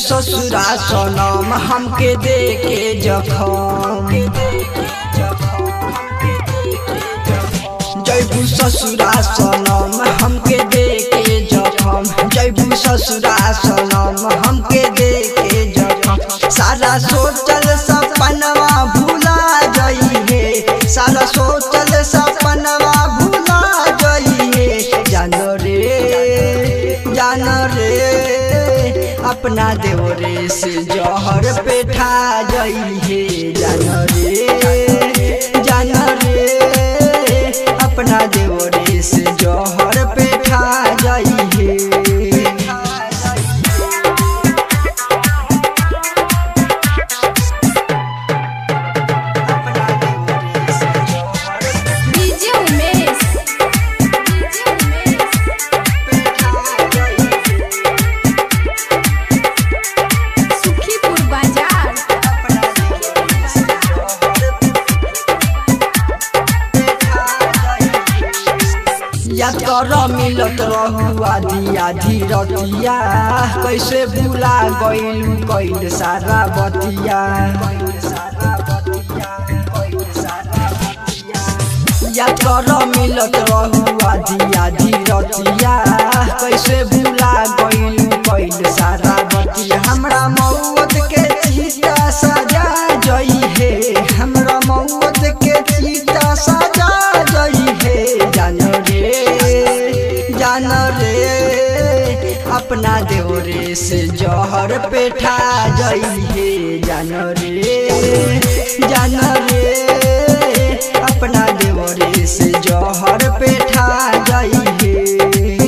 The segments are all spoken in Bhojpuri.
ससुरा सनम हमके दे के जखम जैबू ससुरा सनम हमके दे के जखम जैबू ससुरा सनम हमके दे के जखम सारा सोचल सपनवा भूला जई है सारा सोचल सपनवा भूला जई है जानो रे जानो रे अपना देवरे से जहर पे ठा जई है जानो रे जानो रे अपना देवरे से जहर पे ठा जई है डीजे उमेश डीजे उमेश सुखीपुर बाजार या कर मिलत रहू आधी आधी रतिया कैसे भूला गइलू कैल सारा बतिया या कर मिलत रहू आधी आधी रतिया कैसे भूला गइलू कैल सारा बतिया हमरा मौत के चीता सजा जई है हमरा मौत के चीता सजा जई है जान रे जान रे अपना देवरे से जहर पे ठा जई है जान रे जान रे अपना देवरे से जहर पे ठा जई है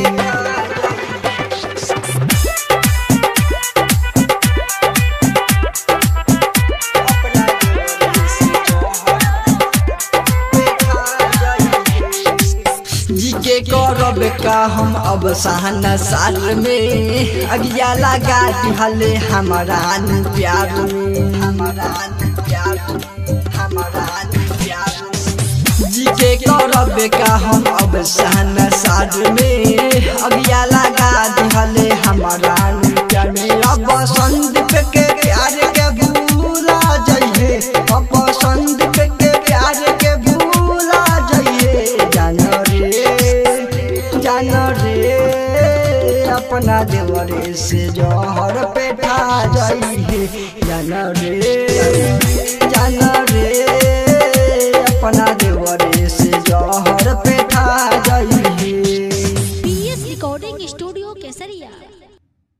जी के करब का हम अब सहना साल में अगिया लगा दिहले हमारा नु प्यार में हमारा नु प्यार में, हमारा नु प्यार में। जी के करब का हम अब सहना साल में अगिया लगा दिहले हमारा नु प्यार में अब संदीप के प्यार के भूला जइहे अब संदीप के प्यार के भूला जइहे जान रे जान रे अपना देवरे से जहर पे ठा जइहे जान रे जान रे अपना देवरे से जहर पे ठा जइहे पीएस रिकॉर्डिंग स्टूडियो केसरिया